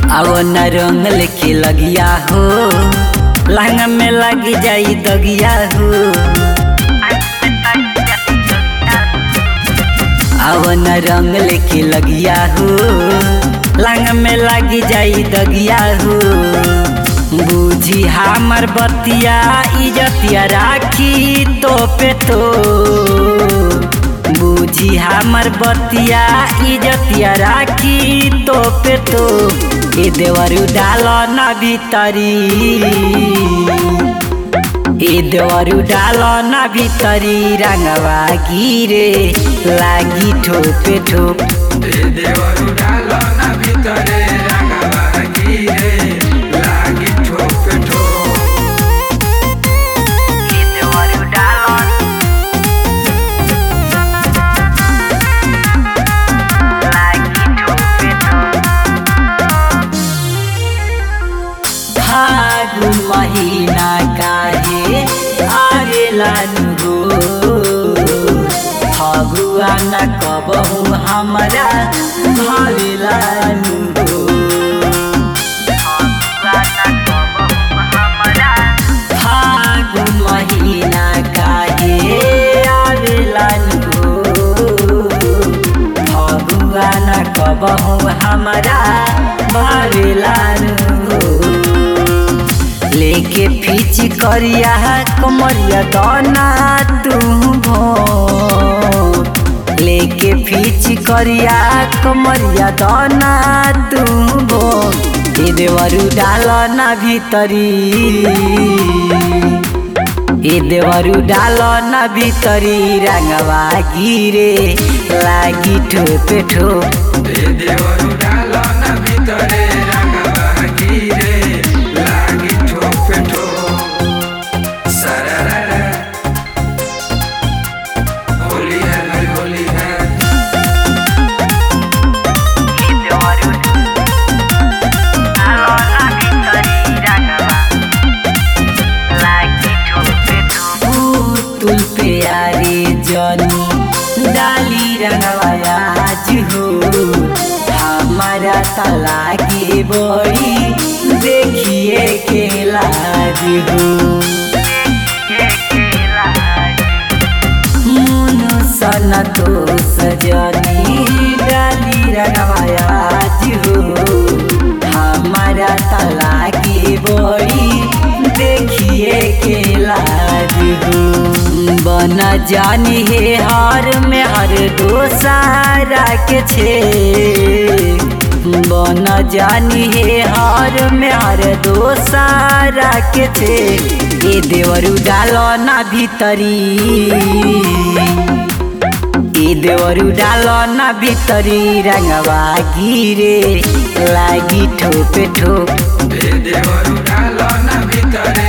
आओ न रंग लेके लगिया हो लहंगा में लग जाई दगिया हो आओ न रंग लेके लगिया हो लहंगा में लग जाई दगिया हो बूझी हमर बतिया इजतिया राखी तो पे तो बूझी हमर बतिया इजतिया राखी तो पे तो ए देवरु डाल न भीतरी ए देवरु डाल न भीतरी रंगवा गिरे लागी ठोपे ठोप देवरु डाल ना भितरे रंगवा गिरे लागी ठोप ठोप ए देवरु डाल लागी ठोपे ठोप फागुन महिना काहे आवेला नुगो फगुआ न कबहु हमरा भावेला नुगो फागुन महिना काहे आवेला नुगो फगुआ न कबहु हमरा भावेला नुगो लेके फीच करिया कमरिया दाना तू भो लेके फीच करिया कमरिया दाना तू भो ए देवरु डाल ना भीतरी ए देवरु डाल ना भीतरी रंगवा गिरे लागी ठोपे ठोप देवरु डाल ना भितरे रंगवा गिरे लागी ठोप ठोप सरररा होली है भाई होली है तुल प्यारे जनी डाली रंगवाज हो हमारा तला के बड़ी देखिए के लाज हो मुनु सन तो सजनी डाली रंगवाज हो हमारा तला के बड़ी देखिए के लाज हो बन जानी हे हर में हर दोसारा के छे बन जानी हे हर में हर दोसारा के छे ए देवरु डाल ना भीतरी ए देवरु डाल ना भीतरी रंगवा गिरे लागी ठोपे ठोप देवरु डाल ना भितरे